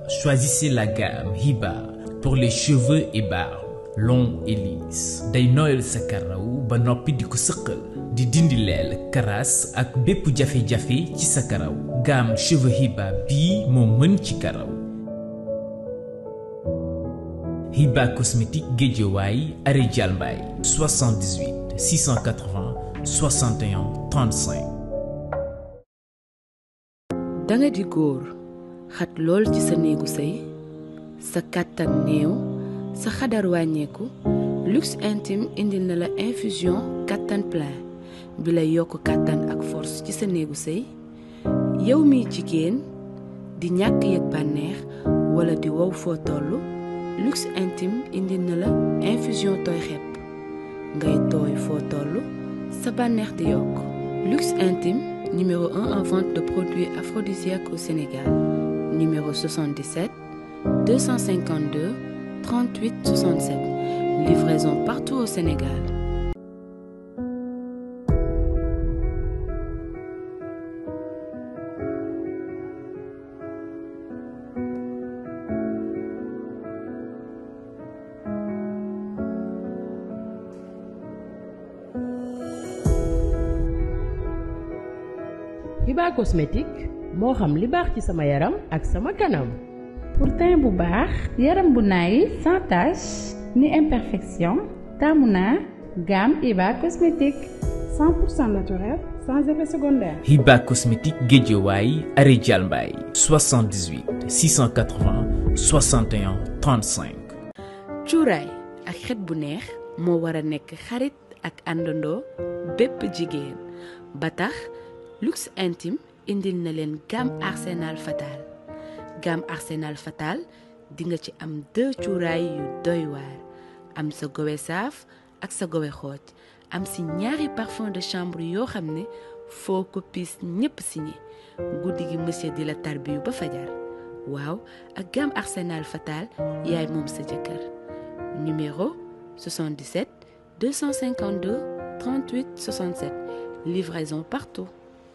choisissez la gamme Hiba pour les cheveux et barbes longs et lisses day nooyal sa karaw ba noppi di ko sëqal di dindi leel karaas ak bépp jafe-jafe ci sa karaw gamme cheveux Hiba bii moo mën ci karaw Hiba cosmétique Guédiawaye arrêt Dialmbaye 78 680 61 35 danga di góor xat lool ci sa néegu sëy sa kàttan néew sa xadar wàññeeku luxe intime indil na la infusion kàttan plein bi lay yokk kàttan ak force ci sa néegu sëy yow miy jigéen di ñàkk yëg bànneex wala di wow foo tollu luxe intime indil na la infusion tooy xepp ngay tooy foo tollu sa bànneex di yokk luxe intime numéro 1 en vente de produits aphrodisiaques au Sénégal numéro 77 252 38 67 livraison partout au Sénégal Hiba cosmétique moo xam li baax ci sama yaram ak sama kanam pour teint bu baax yaram bu naay sans tache ni imperfection taamu naa gamme Hiba cosmétique 100% naturel sans effet secondaire. Hiba cosmétique Guédiawaye arrêt Dialmbaye 78 680 61 35 cuuraay ak xet bu neex moo war a nekk xarit ak àndandoo bépp jigéen ba tax luxe intime indil na leen gamme arsenal fatal gamme arsenal fatal di nga ci am deux cuuraay yu doy waar am sa gowe saaf ak sa gowe xooj am si ñaari parfum de chambre yoo xam ne foo ko piis ñépp signé guddi gi monsieur di la tarbiyu ba fajar waaw ak gamme arsenal fatal yaay moom sa jëkkër numéro 77 252 38 67 livraison partout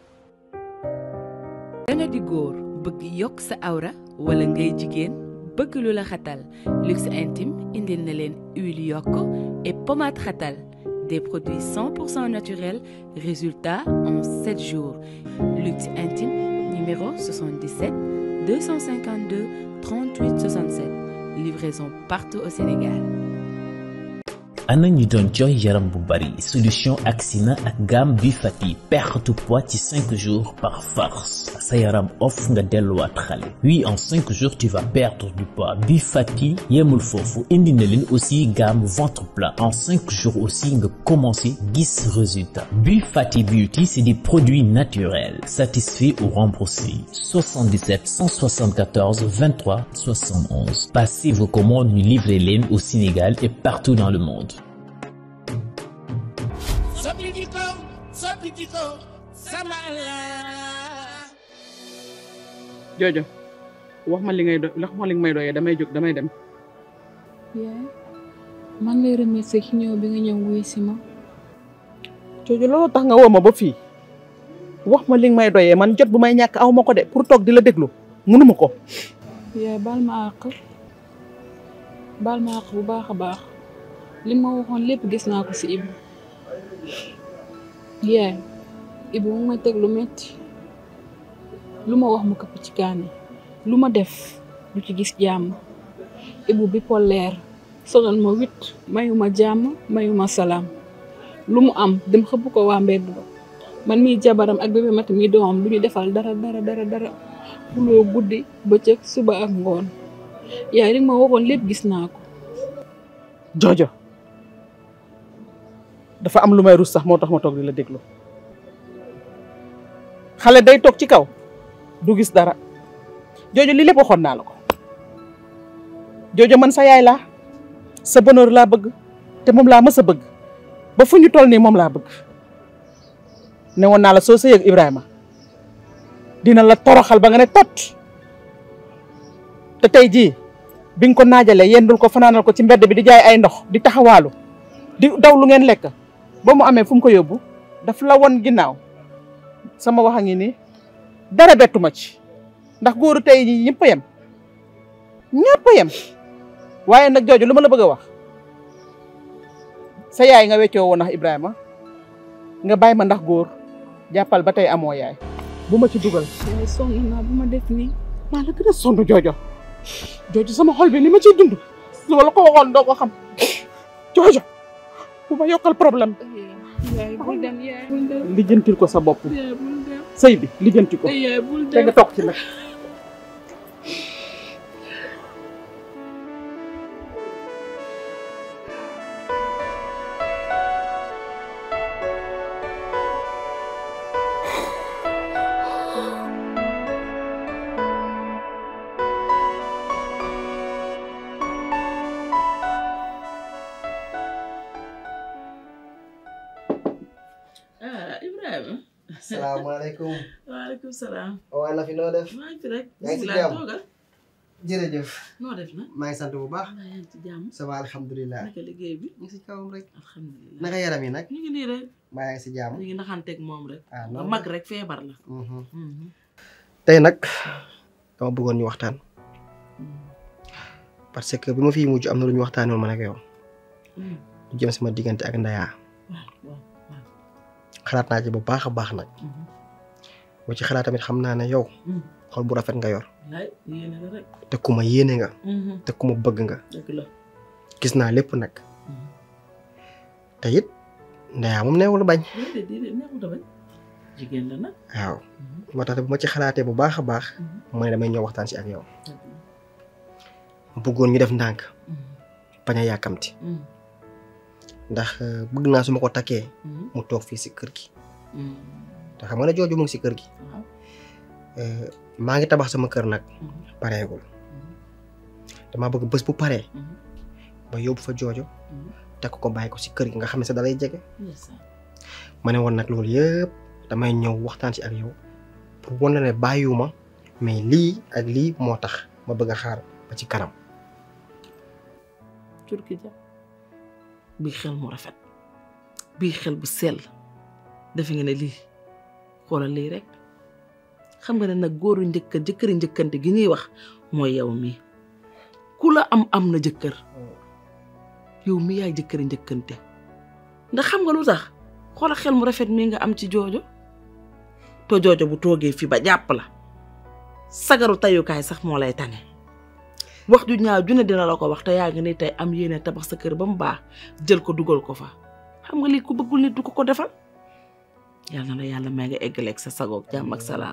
danga di góor bëgg yokk sa awra wala ngay jigéen bëgg lu la xatal luxe intime indil na leen huile yokk et pommade xatal des produits 100% naturels résultat en 7 jours luxe intime numéro 77 252 38 67 livraison partout au Sénégal ana ñu doon jooy yaram bu bari solution Axina ak gamme bi fati perte poids ci 5 jours par force sa yaram off nga delluwaat xale oui en 5 jours tu vas perdre du poids bi fati yemul foofu indi na leen aussi gamme ventre plat en 5 jours aussi nga commencé gis résultat bi fati beauty c'est des produits naturels satisfaits ou remboursés 77 174 23 71 passez vos commandes ñu livrer leen au Sénégal et partout dans le monde soppi jikko soppi jikko sama Allah Jojo wax ma li ngay do wax ma li nga may doyee damay jóg damay dem. yaay maa ngi lay remercier ci ñëw bi nga ñëw wuy si ma Jojo loolu tax nga woo ma ba fii wax ma li nga may doyee man jot bu may ñàkk aw ma ko de pour toog di la déglu mënuma ko. yaay baal ma àq baal ma àq bu baax a baax li ma waxoon lépp gis naa ko si Ibu yaay Ibu mu may teg lu metti lu ma wax mu këpp ci kaani lu ma def du ci gis jàmm Ibu bi polaire sonal ma wit mayuma jàmm mayuma salaam lu mu am dem xëpp ko waa mbedd ba man mii jabaram ak bébé mati mii doomam lu ñu defal dara dara dara dara xuloo guddi bëccëg suba ak ngoon yaay li ma waxoon lépp gis naa ko Jojo dafa am lu may rus sax moo tax ma toog di la déglu xale day toog ci kaw du gis dara Jojo li lépp waxoon naa la ko Jojo man sa yaay laa sa bonheur laa bëgg te moom laa mës a bëgg ba fu ñu toll nii moom laa bëgg ne woon naa la soo sëyeeg Ibrahima dina la toroxal ba nga ne tot te tey jii bi nga ko naajalee yendul ko fanaanal ko ci mbedd bi di jaay ay ndox di taxawaalu di daw lu ngeen lekk ba mu amee fu mu ko yóbbu daf la won ginnaaw sama wax a ngi nii dara bettu ma ci ndax góoru tey ñi ñëpp a yem ñëpp a yem waaye nag jooju lu ma la bëgg a wax sa yaay nga weccoo woon ndax Ibrahima nga bàyyi ma ndax góor jàppal ba tey amoo yaay bu ma ci dugal yaay sonn naa bu ma def nii maa la gën a sonn joojo joojo sama xol bi li ma ciy dund su ma la ko waxoon doo ko xam joojo bu ma yokkal problème yaay bul dem yaay bul dem lijjantil ko sa bopp yaay bul dem sëy bi lijjanti ko yaay bul te dem nga toog ci nag ah Ibrahima. salaamaaleykum. waaleykum salaam. waaw na fi noo def. maa ngi fi rek. yaa ngi ci bisimilah jàmm? toogal. jërëjëf. noo def na. maa ngi sant bu baax. maa yaa ngi ci jàmm. ça va alhamdulilah. naka liggéey bi. ñu ngi si kawam rek. alhamdulilah. naka yaram yi nag. ñu ngi nii rek. maa yaa ngi si jàmm. ñu ngi naxanteeg moom rek. ah ba non mag rek feebar la. Mhm. Mhm. tey nag dama bëggoon ñu waxtaan. parce que bi ma fiy mujj am na lu ñu waxtaanee woon man ak yow. Mhm. lu jëm sama diggante ak Ndaya. waaw waaw waaw. xalaat naa ci bu baax a baax nag. Mhm. boo ci xalaat tamit xam naa ne yow. Mhm. xol bu rafet nga yor. wallaay yéene la rek. te ku ma yéene nga. Mhm. te ku ma bëgg nga. dëgg la. gis naa lépp nag. Mhm. te it Ndaya moom neewul bañ. déedéet déedéet neexut a bañ. jigéen la nag. waaw Mhm. moo tax bu ma ci xalaatee bu baax a baax. Mhm. mooy damay ñëw waxtaan si ak yow. dëgg la. ma bëggoon ñu def ndànk Mhm. bañ a yàkkamti Mhm. ndax euh, bëgg naa su ma ko takkee Mhm. mu toog fii si kër gi Mhm. te xam nga ne jooju mu ngi si kër gi waaw. Euh, maa ngi tabax sama kër nag Mhm. pareegul Mhm. damaa bëgg bés bu paree Mhm. ba yóbbu fa joojo Mhm. takk ko bàyyi ko si kër gi nga xam ne sa dalay jege ndeysaan. ma ne woon nag loolu yëpp damay ñëw waxtaan si ak yow pour wan la ne bàyyiwuma mais lii ak lii moo tax ma bëgg a xaar ba ci kanam turki ja bii xel mu rafet bii xel bu sell defe nga ne lii xoolal lii rek xam nga ne nag góoru njëkka jëkkëri njëkkante gi ñuy wax mooy yow mii ku la am am na jëkkër yow mi yaay jëkkëri njëkkante ndax xam nga lu tax xoolal xel mu rafet mii nga am ci joojo te joojo bu toogee fi ba jàpp la sagaru tayukaay sax moo lay tane wax ju ñaaw ju ne dina la ko wax te yaa ngi ni tey am yéene tabax sa kër ba mu baax jël ko dugal ko fa xam nga lii ku bëggul nit du ko ko defal yal na la yàlla may nga eggaleeg sa sagoog jàmm ak salaam.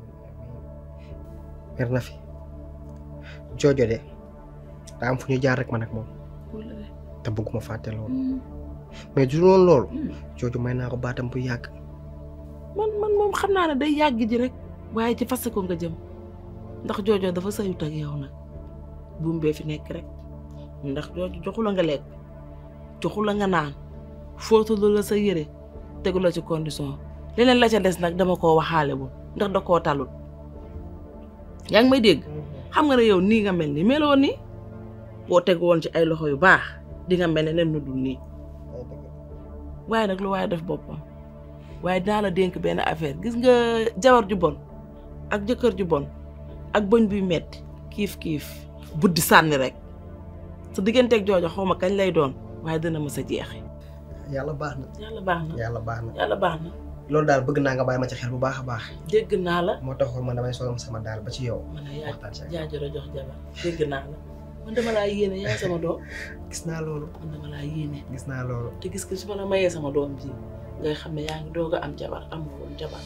mer na fi joojo de daa am fu ñu jaar rek man ak moom te bëgguma fàtte loolu mais du loon loolu jooju may naa ko baatam bu yàgg man man moom xam naa ne day yàgg ji rek waaye ci fas ko nga jëm ndax joojo dafa sayut ak yow nag buum bee fi nekk rek ndax jooju joxu la nga lekk joxu la nga naan fóotalu la sa yére tegu la ci condition leneen la ca des nag dama koo waxaale bu ndax da koo talul yaa ngi may dégg xam nga ne yow nii nga mel ni meloo nii boo tegu woon ci ay loxo yu baax di nga mel ne nen nu dul nii waaye nag lu waaye def boppam waaye dinaa la dénk benn affaire gis nga jabar ju bon ak jëkkër ju bon ak bëñ buy metti kiif kiif buddi sànni rek sa digganteeg joojo xaw ma kañ lay doon waaye dina ma sa jeexi yàlla baax na yàlla baax na yàlla baax na yàlla baax na loolu daal bëgg naa nga bàyyi ma ci xel bu baax a baax dégg naa la moo taxoon man damay solom sama daal ba ci yow man a yaa waxtaan si ak yow. jaajoro jox jabar dégg naa la man dama laa yéene yaay sama doom gis naa loolu man dama laa yéene gis naa loolu te gis nga su ma la mayee sama doom ji ngay xam ne yaa ngi doog a am jabar amoo woon jabar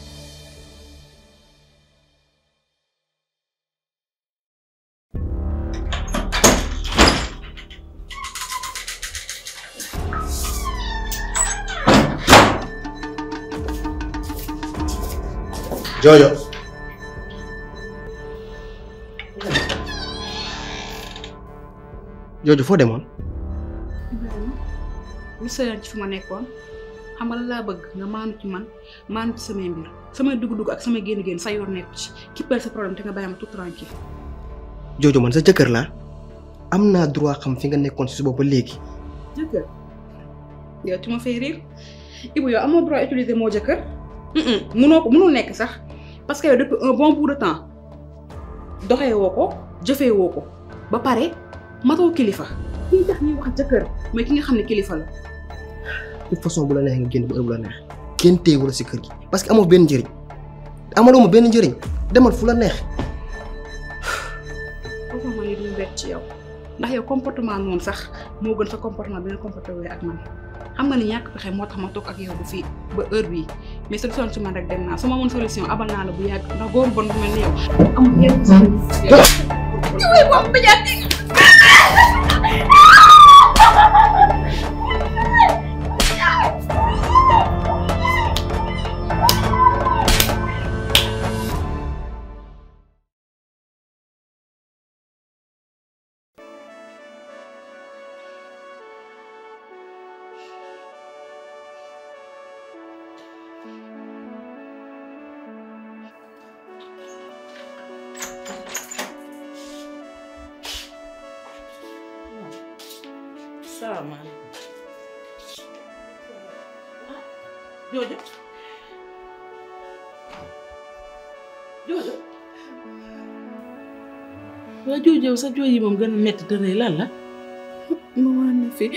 joojo joojo foo demoon Ibrahima lu sëyoon ci fu ma nekkoon xam nga la laa bëgg nga maanu ci man maanu ci samay mbir samay dugg-dugg ak samay génn-génn sa yoon nekku ci kippal sa problème te nga bàyyi ma tout tranquille joojo man sa jëkkër laa am naa droit xam fi nga nekkoon si suba ba léegi jëkkër yow tu ma fay rire Ibu yow amoo droit utiliser moo jëkkër munoo ko munul nekk sax parce que yow depuis un bon bout de temps doxee woo ko jëfee woo ko ba pare matoo kilifa kii tax ñuy wax jëkkër mais ki nga xam ne kilifa la de toute façon bu la neexee nga génn bu heure bu la neex kenn téyewu la si kër gi parce que amoo benn njëriñ amaloo ma benn njëriñ demal fu la neex foofu ma ni duñ bett ci yow ndax yow comportement noonu sax moo gën sa comportement bi nga comporté wee ak man xam nga ni ñàkk pexe moo tax ma toog ak yow bu fii ba heure bii mais solution ci man rek dem naa su ma mën solution abal naa la bu yàgg ndax góor bon bu mel ni yow amul yenn salaamaaleykum joojo joojo waa joojo sa jooy yi moom gën a metti te rëy lan la maman na fi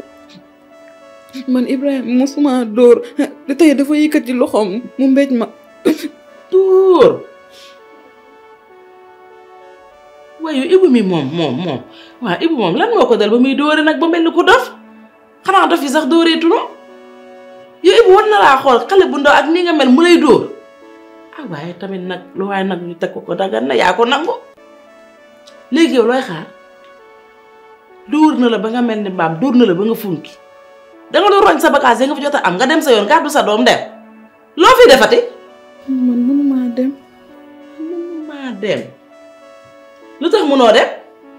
man Ibrahima mosuma dóor te tey dafa yëkkati loxoom mu mbéj ma dóor waaye ibu mi moom moom moom waaw ibu moom lan moo ko dal ba muy dóore nag ba mel ni ku dof xanaa dof yi sax dóoreetunu yow ibu war na laa xool xale bu ndaw ak ni nga mel mu lay dóor ah waaye tamit nag lu waaye nag ñu teg ko ko dagan na yaa ko nangu léegi yow looy xaar dóor na la ba nga mel ni mbaam dóor na la ba nga funki danga doon roñ sa bagage yi nga fa jot a am nga dem sa yoon gàddu sa doom dem loo fi defati man mënumaa dem mënumaa dem lu tax mënoo dem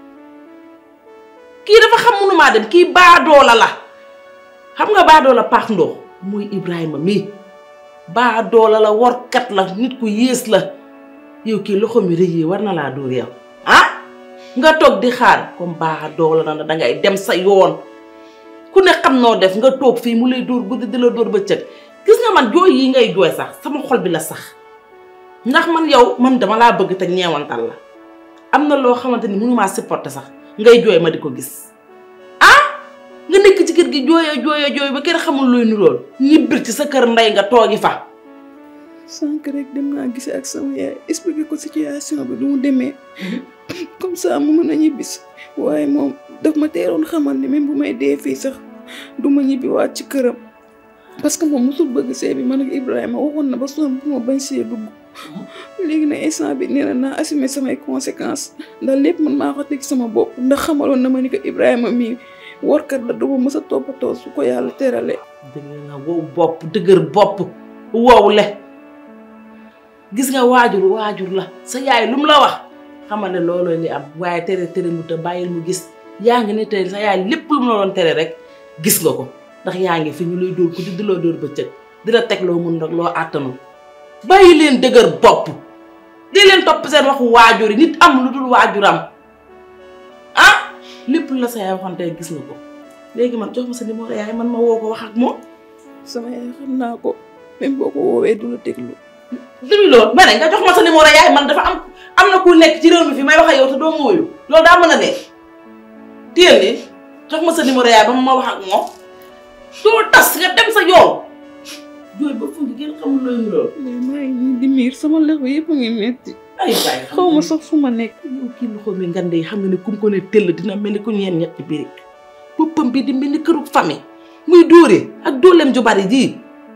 kii dafa xam mënumaa dem kii baadoola la xam nga baadoola paax ndox muy Ibrahima mii baadoola la workat la nit ku yées la yow kii loxo mi rëy yi war na laa dóor yow ah nga toog di xaar comme baadoola na dangay dem sa yoon ku ne xam noo def nga toog fii mu lay dóor guddi di la dóor bëccëg gis nga man jooy yi ngay jooy sax sama xol bi la sax ndax man yow man dama laa bëgg te ñeewantal la am na loo xamante ni mënumaa supporter sax ngay jooy ma di ko gis ah nga nekk ci kër gi jooyee jooyee jooy ba kenn xamul luy nurool ñibbir ci sa kër ndey nga toogi fa sànq rek dem naa gise ak sama yaay expliqué ko situation bi du mu demee comme ça mu mën a ñibbisi waaye moom daf ma teeroon xamal ni même bu may dee fii sax du ma ñibbi waat ci këram parce que moom mosul bëgg see bi man ak Ibrahima waxoon na ba sonn bu ma bañ see dugg léegi nag instant bi nee na naa assumer samay conséquences ndax lépp man maa ko teg sama bopp ndax xamaloon na ma ni ko Ibrahima mii warkat la du ma mës a toppatoo su ko yàlla teralee. dëgg nga wow bopp dëgër bopp wow le gis nga waajur waajur la sa yaay lu mu la wax xamal ne looloo li am waaye tere tere mu te bàyyil mu gis yaa ngi ne tey sa yaay lépp lu mu la doon tere rek gis nga ko ndax yaa ngi fi ñu lay dóor ko di di loo dóor bëccëg di la teg loo mun nag loo àttanul bàyyi leen dëgër bopp di leen topp seen waxu waajur yi nit am lu dul waajuram ah lépp la sa yaay waxoon tey gis nga ko léegi man jox ma sa numéro yaay man ma woo ko wax ak moom sama yaay xam naa ko même boo ko woowee du la déglu. déglu loolu ma ne nga jox ma sa numéro yaay man dafa am am na ku nekk ci réew mi fi may wax ak yow te doo ma wuyu loolu daa mën a nekk téel ni jox ma sa numéro yaay ba ma wax ak moom doo tas nga dem sa yoon jooy ba fu ngi kenn xamul looy loolu mais maa ngi nii di miir sama loxo yëpp a ngi metti ay waay xaw ma sax fu ma nekk. yow kii loxo mi ngande yi xam nga ne kum ko ne tëll dina mel ni ku ñeen ñetti birig boppam bi di mel ni këru famille muy dóore ak dooleem ju bari ji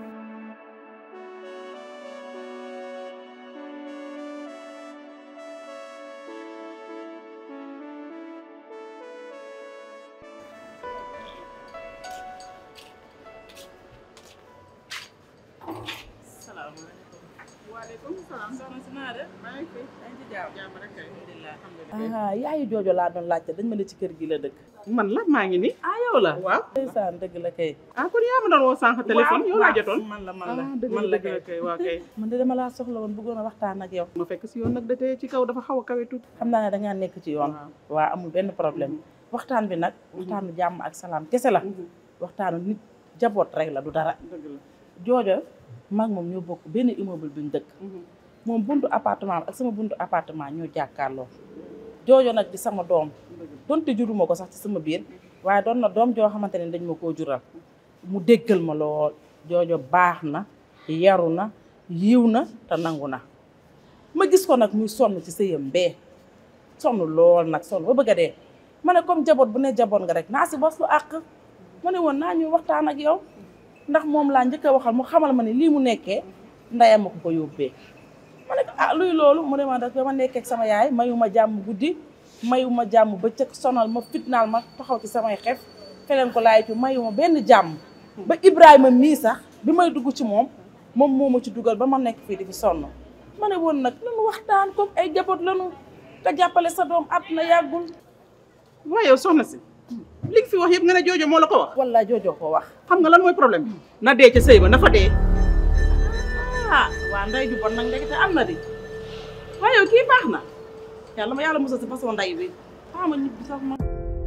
ah yaayu joojo laa doon laajte dañ ma ne ci kër gi la dëkk. man la maa ngi ni ah yow la. waaw ndeysaan dëgg la kay. ah kon yaa ma doon woo sànq téléphone yow laa jotoon man la man la ah dëgg man la la dëgg la kay. kay waaw kay man de dama laa soxla woon bëggoon a waxtaan ak yow. ma fekk si yoon nag da tey ci kaw dafa xaw a kawe tuuti xam naa ne dangaa nekk ci yoon. waa amul benn problème. waxtaan bi nag. waxtaanu jàmm ak salaam kese la. waxtaanu nit jaboot rek la du dara. dëgg la joojo maag moom ñoo bokk benn immeuble buñ dëkk. moom buntu appartement ak sama buntu appartement ñoo jàkkaarloo. joojo nag di sama doom donte juruma ko sax ci sama biir waaye doon na doom joo xamante ne dañ ma koo jural mu déggal ma lool joojo baax na yaru na yiw na te nangu na ma gis ko nag muy sonn ci sëyam bee sonn lool nag sonn ba bëgg a dee ma ne comme jaboot bu ne jaboot nga rek naa si bos lu àq ma ne woon naa ñu waxtaan ak yow ndax moom laa njëkk a waxal mu xamal ma ne lii mu nekkee ndeyam ma ko ko yóbbee ma ne ko ah luy loolu mu ne ma daf ma nekkee ak sama yaay mayuma jàmm guddi mayuma jàmm bëccëg sonal ma fitnaal ma taxaw ci samay xef feleen ko laay ci mayuma benn jàmm ba Ibrahima mii sax bi may dugg ci moom moom moo ma ci dugal ba ma nekk fii di fi sonn ma ne woon nag lanu waxtaan comme ay jaboot lanu nga jàppale sa doom àdduna yàggul waaye yow soxna si li nga fi wax yëpp nga ne joojo moo la ko wax walla joojo ko wax xam nga lan mooy problème bi na dee ca sëy ba na fa dee ah waa nday ju bon nag ndekete am na di waaye yow kii baax na yàlla ma yàlla musal si façon nday bi xama ñibbi sax ma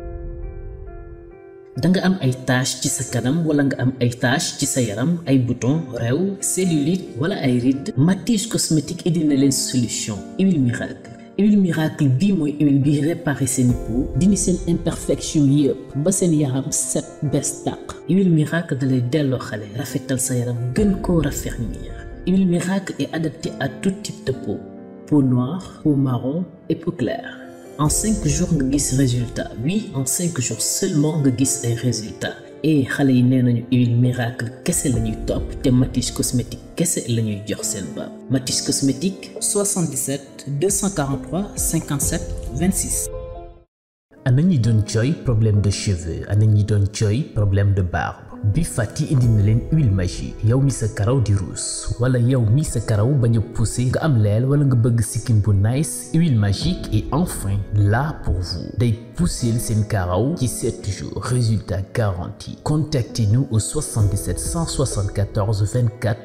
danga am ay tache ci sa kanam wala nga am ay tache ci sa yaram ay bouton rew cellulite wala ay rides Matisse cosmétique indi na leen solution huile miracle huile miracle bii mooy huile bi réparé seen peau dindi seen imperfection yëpp ba seen yaram set bees tàq huile miracle dalay delloo xale rafetal sa yaram gën koo raffermir huile miracle est adaptée à tout type de peau peau noire peau marron et peau claire en cinq jours nga gis résultat oui en cinq jours seulement nga gis ay résultats et xale yi nee nañu huile miracle kese la ñuy topp te Matisse cosmétique kese la ñuy jox seen baab Matisse cosmétique 77 243 57 26. ana ñi doon jooy problème de cheveux ana ñi doon jooy problème de barbe. bi fàtti indi na leen huile magique yow mi sa karaw di ruus wala yow mi sa karaw bañ a poussé nga am leel wala nga bëgg sikkim bu nice huile magique est enfin là pour vous day pousser seen karaw ci 7 jours résultat garanti contactez-nous au 77 174 24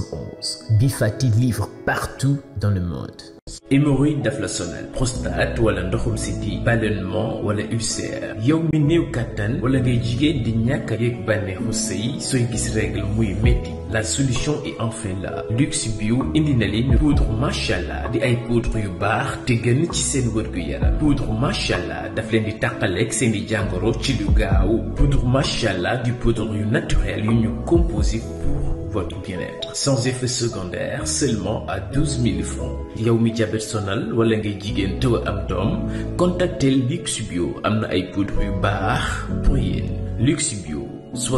71 bi fàtti livre partout dans le monde hémorroïde daf la sonal prostate wala ndoxum siti ballonnement wala ulcère yow mi néew kàttan wala ngay jigéen di ñàkk a yëg bànneexu sëy sooy gis règle muy métti la solution est enfin là luxe bio indi na leen poudre machallah di ay poudre yu baax te gën ci seen wërgu yaram poudre machallah daf leen di tàqaleeg seen i jàngoro ci lu gaaw poudre machallah di poudre yu naturel yu ñu composé pour votre bien-être sans effet secondaire seulement à 12 000 francs yow mi jabet sonal wala ngay jigéen tëw am doom contactel Luxe Bio am na ay poudre yu baax pour yéen Luxe Bio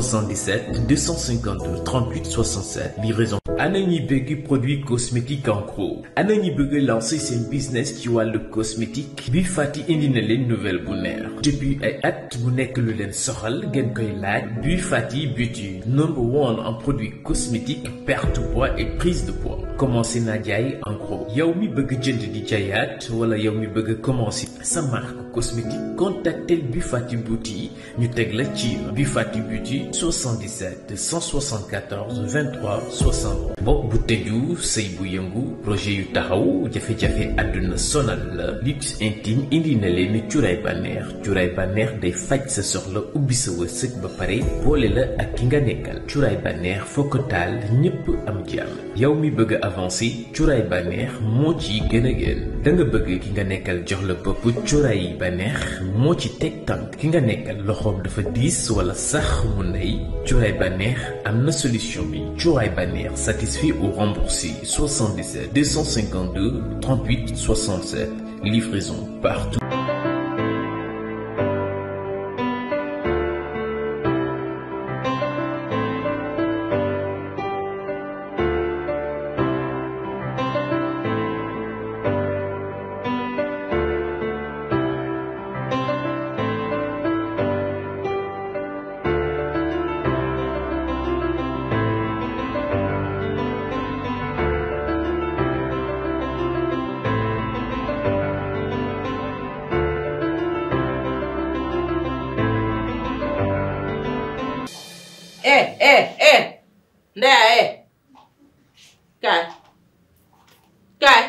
77 252 38 67 livraison ana ñi bëgg produit cosmétique en gros ana ñi bëgg lancer seen business ci wàllu cosmétique bi fàtti indi na leen nouvelle bu neex depuis ay at mu nekk lu leen soxal ngeen koy laaj bi fàtti beauty number one en produit cosmétique perte poids et prise de poids commencé naa jaay en gros yow mi bëgg jënd di jaayaat wala yow mi bëgg commencer sa marque cosmétique contactel bi fàtti beauty ñu teg la ci bi fàtti beauty 77 174 23 60 bopp bu tëju sëy bu yëngu projet yu taxaw jafe-jafe àdduna sonal la luxe intime indi na leen cuuraay bànneex cuuraay bànneex day faj sa soxla ubbi sa wërsëg ba pare boole la ak ki nga nekkal cuuraay bànneex foo ko taal ñépp am jàmm yow mi bëgg a avancer cuuraay bànneex moo ci gën a gën da nga bëgg ki nga nekkal jox la bopp cuuraay bànneex moo ci teg tànk ki nga nekkal loxoom dafa diis wala sax mu ndey cuuraay bànneex am na solution bi cuuraay bànneex satisfait ou remboursé 77 252 38 67 livraison partout eh eh eh ndeya eh kaay kaay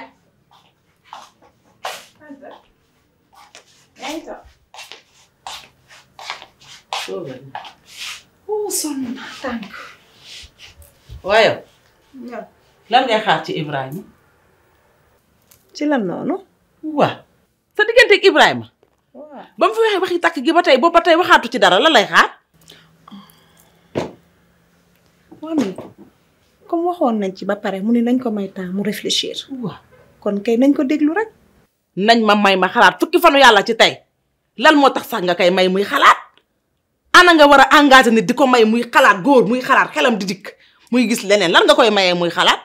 oh sonn naa tànk. waaye lan ngay xaar ci Ibrahima ci lan noonu. waa sa diggante ak Ibrahima ba mu fi waxee waxi takk gi ba tey boobu ba tey waxaatu ci dara la lay xaar mami comme waxoon nañ ci ba pare mu ne nañ ko may temps mu réfléchir waaw kon kay nañ ko déglu rek nañ ma may ma xalaat fukki fanu yàlla ci tey lan moo tax sax nga koy may muy xalaat ana nga war a engagé nit di ko may muy xalaat góor muy xalaat xelam di dikk muy gis leneen lan nga koy mayee muy xalaat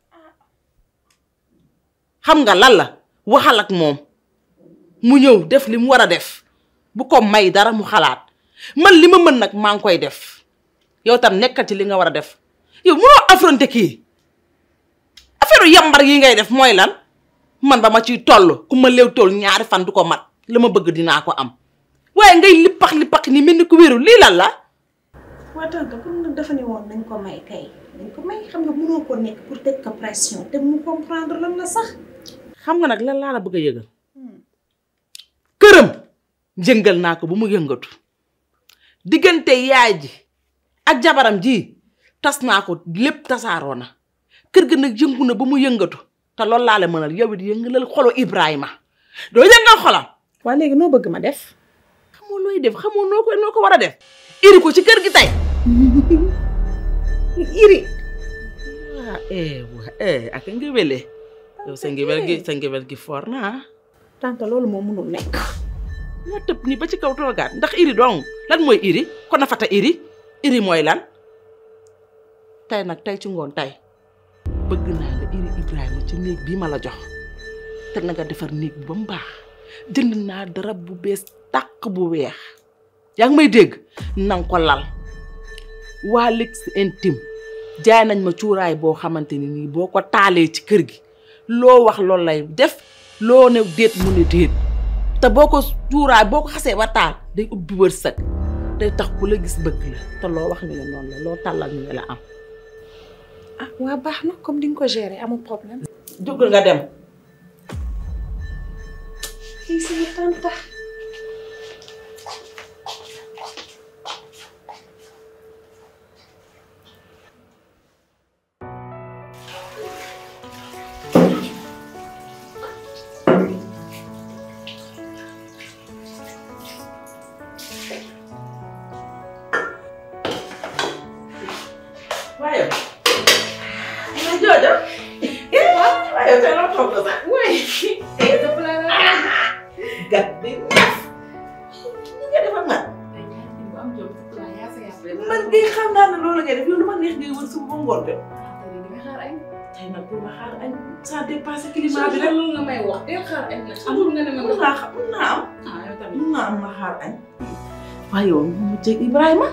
xam nga lan la waxal ak moom mu ñëw def li mu war a def bu ko may dara mu xalaat man li ma mën nag maa ngi koy def yow tam nekkal ci li nga war a def yow mënoo affronter kii affaire yambar yi ngay def mooy lan man ba ma ciy toll ku ma léew toll ñaari fan du ko mat la ma bëgg dinaa ko am waaye ngay lippax lippax ni mel ni ku wéru lii lan la waa tante comme nag dafa ne woon nañ ko may kay nañ ko may xam nga mënoo ko nekk pour teg ko pression te mu comprendre lan la sax xam nga nag lan laa la bëgg a yëgal këram jëngal naa ko bu mu yëngatu diggante yaay ji ak jabaram ji tas naa ko lépp tasaaroo na kër ga nag yëngu na ba mu yëngatu te loolu laa la mënal yow it yëngalal xolo Ibrahima doo yëngal xolam. waa léegi noo bëgg ma def. xamoo looy def xamoo noo ko noo ko war a def. iri ko ci kër gi tey. iri. ah eh waa eh ak ngéwéle yow sa ngéwél gi sa ngéwél gi for na ah. tante loolu moo mënul nekk. nga tëb ni ba ci kaw toogaat ndax iri dong lan mooy iri kon na fata iri iri mooy lan tey nag tey ci ngoon tey bëgg naa nga iri Ibrahima ci néeg bii ma la jox te na nga defar néeg bi ba mu baax jënd naa darab bu bees tàq bu weex yaa ngi may dégg nanga ko lal waa luxe intime jaay nañ ma cuuraay boo xamante ni nii boo ko taalee ci kër gi loo wax loolu lay def loo ne déet mu ne déet te boo ko cuuraay boo ko xasee ba taal day ubbi wërsëg day tax ku la gis bëgg la te loo wax ñu ne noonu la loo tàllal ñu ne la am ah waa baax na comme di nga ko gérer amul problème. jógal nga dem kii sama tante. waaye yow joojo waaye yow tey loo toog ko sax gat bi neef ni nga def ak man man de xam naa ne loolu ngay def yow lu ma neex ngay wër suba ba ngoon de tey nag bu ma xaar añ ça dépasse climat bi rek loolu nga may wax del xaar añ la amul nga ne ma mun naa xam mun naa am ah yow tamit mun naa am ma xaar añ waaye yow mu jeeg Ibrahima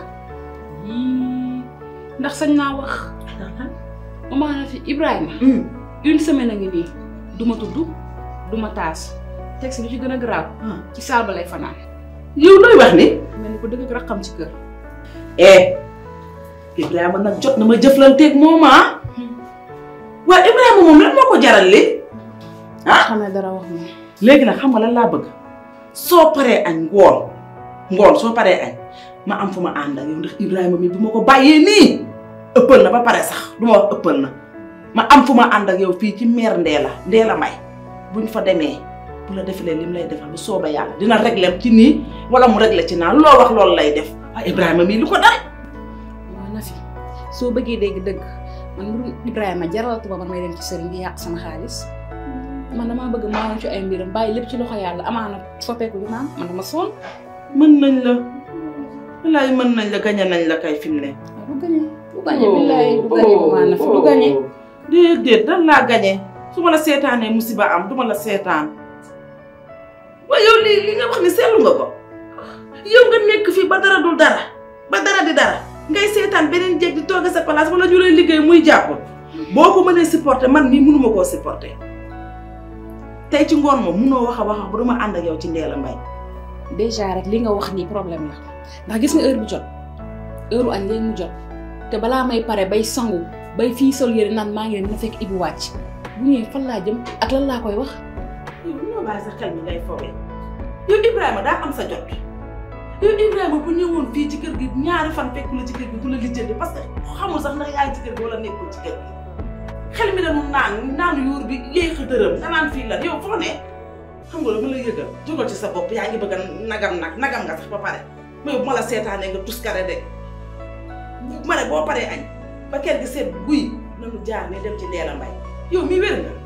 yii ndax sañ naa wax maman na fi Ibrahima une semaine a ngi nii du ma tudd du ma taas teg si lu ci gën a garaaw ci saal ba lay fanaan yow looy wax ni mel ni ko dëgg ak raxam ci kër eh Ibrahima nag jot na ma jëflanteeg moom ah waaye Ibrahima moom lan moo ko jaral li ah xam ne dara wax moom léegi nag xam nga lan laa bëgg soo paree añ ngoon ngoon soo paree añ ma am fu ma ànd ak yow ndax Ibrahima mi bu ma ko bàyyee nii ëppal na ba pare sax du ma wax ëppal na ma am fu ma ànd ak yow fii ci meer Ndéla Ndéla May buñ fa demee bu la defalee lim lay defal lu sooba yàlla dina régler ci nii wala mu régler ci naa loo wax loolu lay def waaye Ibrahima mii lu ko dal waaw na fi soo bëggee dégg dëgg man mbirum Ibrahima jaralatu ba man may dem ci sëriñ bi yàq sama xaalis man damaa bëgg maa ci ay mbiram bàyyi lépp ci loxo yàlla amaana soppeeku du naan man dama sonn mën nañ la wallaay mën nañ la gañe nañ la kay fi mu ne du gañe du gañe billaay du gañe ba maa na fi du gañe déedéet dan laa gañe su ma la seetaanee musiba am du ma la seetaan waaye yow lii li nga wax ni seetlu nga ko yow nga nekk fii ba dara dul dara ba dara di dara ngay seetaan beneen jeeg di toog sa place wala ñu lay liggéey muy jàpp boo ko mënee supporter man mii mënuma koo supporter tey ci ngoon moom mënoo wax a wax ba duma ànd ak yow ci Ndéla Mbaye déjà rek li nga wax nii problème la ndax gis nga heure bu jot heure añ léegi mu jot te balaa may pare bay sangu bay fii sol yére naan maa ngi leen dina fekk Ibu wàcc bu ñëwee fan laa jëm ak lan laa koy wax. yow bu ñoo bàyyi sa xel mi ngay fowee yow Ibrahima daa am sa jot yow Ibrahima bu ñëwoon fii ci kër gi ñaari fan fekk la ci kër gi du la lijjanti parce que xamul sax ndax yaa ngi ci kër gi wala nekkul ci kër gi xel mi dañu naan naan yuur bi yéey xëtëram nga naan fii la yow foo ne xam nga lu ma la yëgal jógal ci sa bopp yaa ngi bëgg a nagam nag nagam nga sax ba pare mais bu ma la seetaanee nga tuskare de ma ne boo paree añ ba kër gi seet guy nanu jaar ne dem ci Ndella Mbaye yow mi wér nga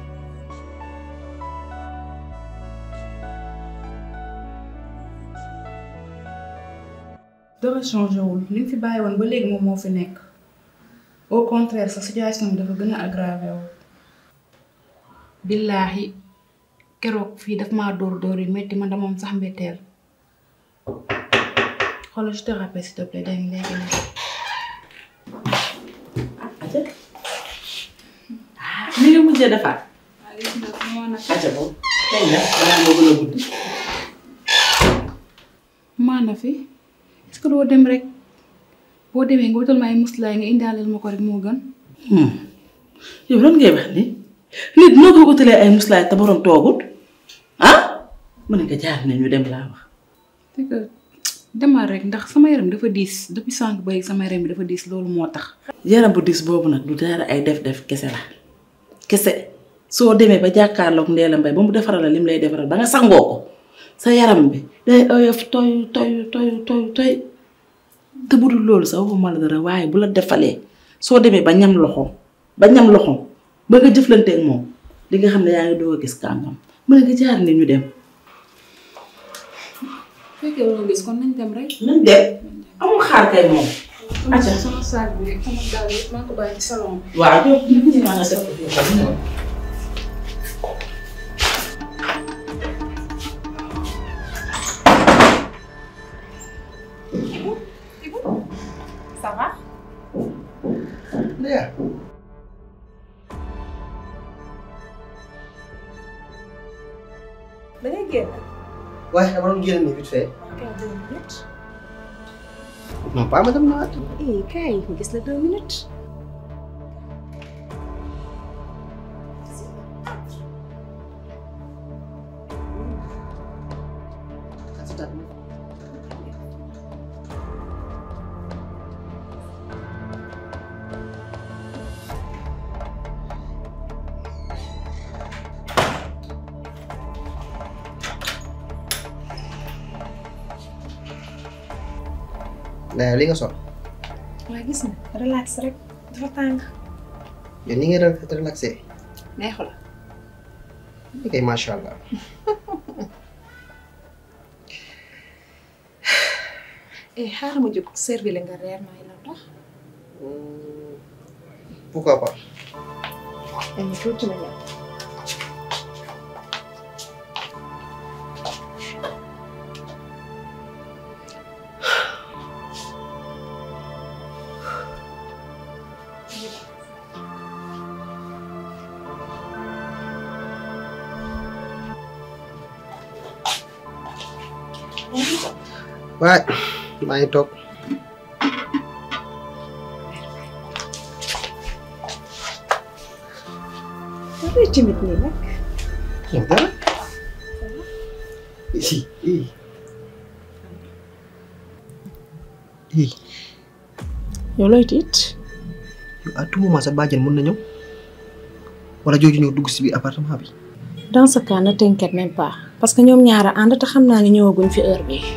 dara changé wul li nga fi bàyyi woon ba léegi moom moo fi nekk au contraire sa situation bi dafa gën a aggravé wu. billaahi keroog fii daf maa dóor dóor yi métti man dama am sax mbetteel xoolal je te rappelle s'il te plaît dégg nga léegi léegi. li nga mujjee defaat acca boobu tey nag balaa moo gën a guddi maana fi est-ce que doo dem rek boo demee nga wutal ma ay muslaay nga indaaleel ma ko rek moo gën. yow lan ngay wax ni nit noo ko utalee ay muslaay te borom toogut ah mu ne nga jaar ne ñu dem laa wax c'est que demal rek ndax sama yaram dafa diis depuis sànq ba sama yaram bi dafa diis loolu moo tax. yaram bu dis boobu nag du dara ay def-def kese la kese soo demee ba jàkkaarloog Ndella Mbaye ba mu defaral la lim lay defaral ba nga sangoo ko sa yaram bi day oyof toy toy toy toy toy te bu dul loolu sa waxuma la dara waaye bu la defalee soo demee ba ñam loxoom ba ñam loxoom ba nga jëflanteeg moom di nga xam ne yaa ngi doog a gis kàngam mu ne nga jaar ne ñu dem. fekkee wala gis kon nañ dem rek. nañ dem amul xaar kay moom. acca sama saag bi rek sama daal yëpp maa ko bàyyi ci salon bi. waaw yow ñu maa nga def ko fii xam nga. Ça va Ndella da ngay génn. waaye dama doon génn nii vite fait Kay deux minutes. non pas ma dem naa Eh kay ñu gis la deux minutes. Ndella li nga sol waa gis na relax rek dafa tàng. yow ni nga re- relaxé neexu la. kay macha allah eh xaaral ma jóg servi la nga reer may la tax. pourquoi pas dañu tuuti ma ñëw. waaye maa ngi toog dafay timide nii nag. yow dara si ii ii yow looy tiit. yow à tout moment sa bàjjen mën na ñëw wala jooju ñëw dugg si biir appartement bi dans ce cas ne t'inquiète même pas parce que ñoom ñaara ànd te xam naa ne ñëwaguñ fi heure bi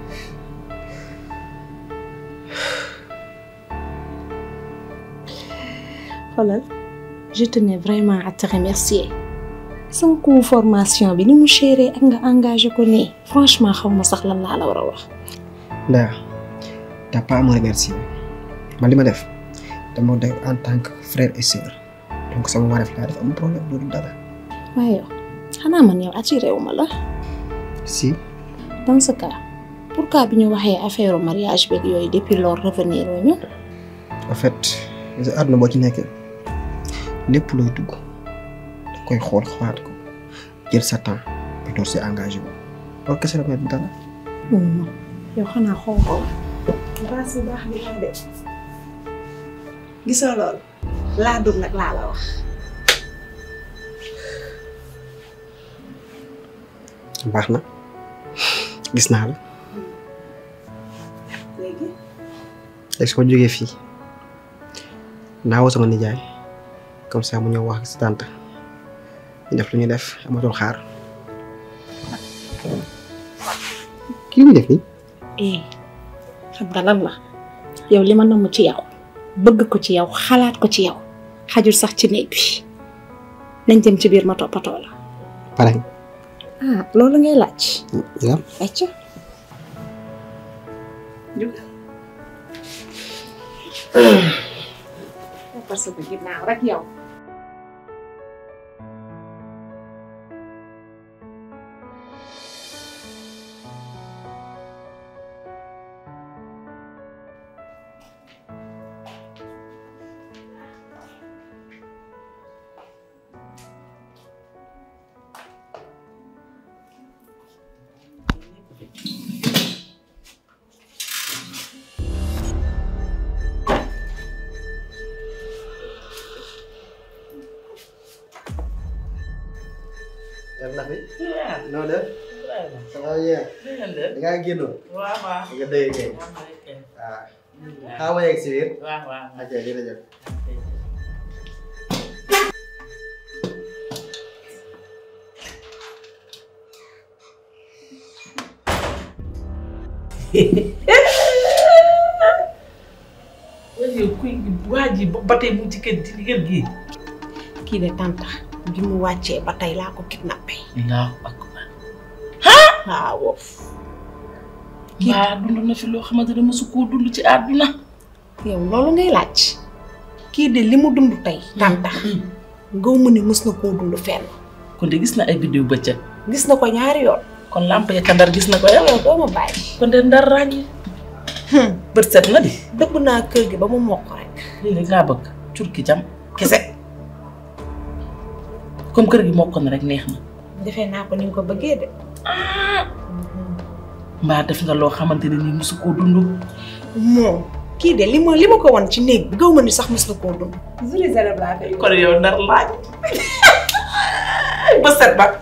xoolal je tenais vraiment à te remercier sama coût formation bi ni mu chéré ak nga engagé ko nii franchement xaw ma sax lan laa la war a wax. Ndella t'as pas à me remercier man li ma def dama def en tant que frère et sœur donc sama wareef laa def amul problème loolu dara waaye yow xanaa man yow attiré wu ma la. si dans ce cas pourquoi bi ñu waxee affaire mariage beeg yooyu depuis lors revenir wu ñu. en fait gis nga àdduna boo ci nekkee lépp looy dugg da koy xool xalaat ko jël sa temps ba door si engagé wu loolu kese la may dara non yow xanaa xaw ko baax bu baax bi xam de gisoo loolu laa dugg nag laa la wax baax na gis naa la léegi léegi su ma jógee fii naa woo sama nijaay comme ça mu ñëw wax si tante ñu def lu ñuy def amatul xaar kii muy def nii eh xam nga lan la yow li ma namm ci yow bëgg ko ci yow xalaat ko ci yow xajul sax ci néeg bi nañ dem ci biir ma toppatoo la pare ah loolu ngay laaj nga acca parce que ginnaaw rek yow na fi noo def ça va bien da ngaa génnoon waaw waaw nga dëgg kay waaw xaaral ma yegg si biir waaw waaw ok jërëjëf waaye kuy waa ji ba tey mu ci kër ci kër gi kii de tanta bi mu wàccee ba tey laa ko kidnappé allahu akbar waaw wof mbaa dund na fi loo xamante ne mosu koo dund ci àdduna yow loolu ngay laaj kii de li mu dund tey tanta ngaw mu ne mës na koo dund fenn kon de gis na ay vidéo bëccëg gis na ko ñaari yoon kon lamp ya ca ndar gis na ko yow yow doo ma bàyyi kon de ndar ràññi bët set na di dëbb naa kër gi ba mu mokk rek lii rek laa bëgg cur ki jam kese comme kër gi mokk na rek neex na defee naa ko ni nga ko bëggee de mbaa def nga loo xamante ne nii mosu koo dund moom kii de li ma li ma ko won ci néeg bi gaw ma ni sax mës na koo dund juri zéro laa koy kon yow ndar laaj bët set ba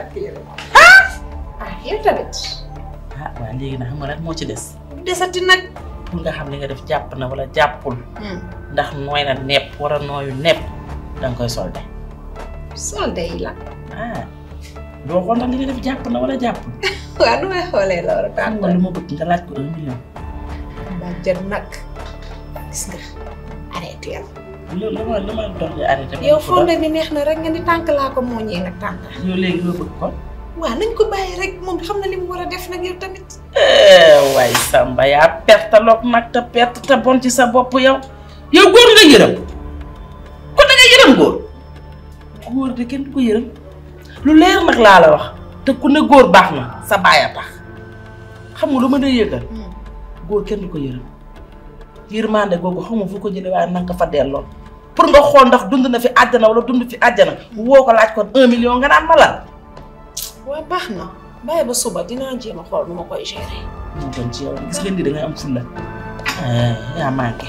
ah yow tamit ah waaw léegi nag xam nga lan moo ci des desati nag pour nga xam li nga def jàpp na wala jàppul ndax nooy na nepp wala nooyu nepp danga koy solde solde yi la ah doo xool ndax li nga def jàpp na wala jàppul waaw nu may xoolee loolu xam nga lu ma bëgg nga laaj ko un million mbaa jël nag gis nga arrêté yow lu lu ma lu ma dox di arrêté yow fonde bi neex na rek nga ni tànk laa ko mooñee nag tànk yow léegi loo bëgg kon waaw nañ ko bàyyi rek moom xam na li mu war a def nag yow tamit waaye Samba yaa perte loog nag te perte te bon ci sa bopp yow yow góor nga yërëm kon da nga yërëm góor góor de kenn du ko yërëm lu leer nag laa la wax te ku ne góor baax na sa baay a tax xam nga lu ma dee yëgal góor kenn du ko yërëm yërmande googu xaw ma fu ko jëlee waaye na nga ko fa delloo pour nga xool ndax dund na fi àjjana wala dund fi àjjana woo ko laaj ko un million nga naan ma la waaw baax na bàyyi ba suba dinaa jéem a xool nu ma koy gérer. moo gën ci yow gis ngeen ni da ngay am fulla yaa manqué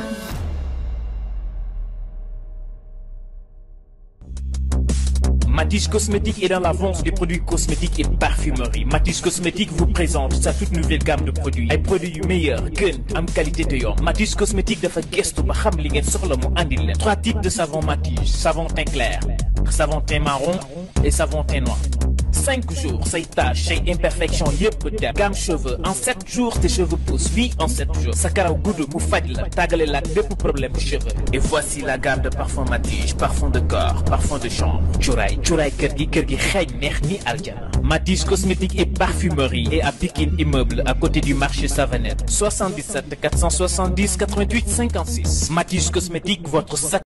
Matisse Cosmétique est dans l'avance des produits cosmétiques et parfumerie. Matisse Cosmétique vous présente sa toute nouvelle gamme de produits. ay produits yu meilleur gën am qualité te yomb. Matisse Cosmétique dafa gëstu ba xam li ngeen soxla mu andil leen. trois types de savon Matisse savon teint clair savon teint marron et savon teint noir. cinq jours say taches say imperfection yëpp dem gamme cheveux en sept jours tes cheveux poussent oui en sept jours sa karaw gudd mu faj la tàggale la ak bépp problème cheveux et voici la gamme de parfum Matige parfum de corps parfum de chambre cuuraay cuuraay kër gi kër gi xeeñ neex ni aljana Matige cosmétique et parfumerie et à Pikine immeuble à côté du marché Savanette 77 470 88 56 Matige cosmétique votre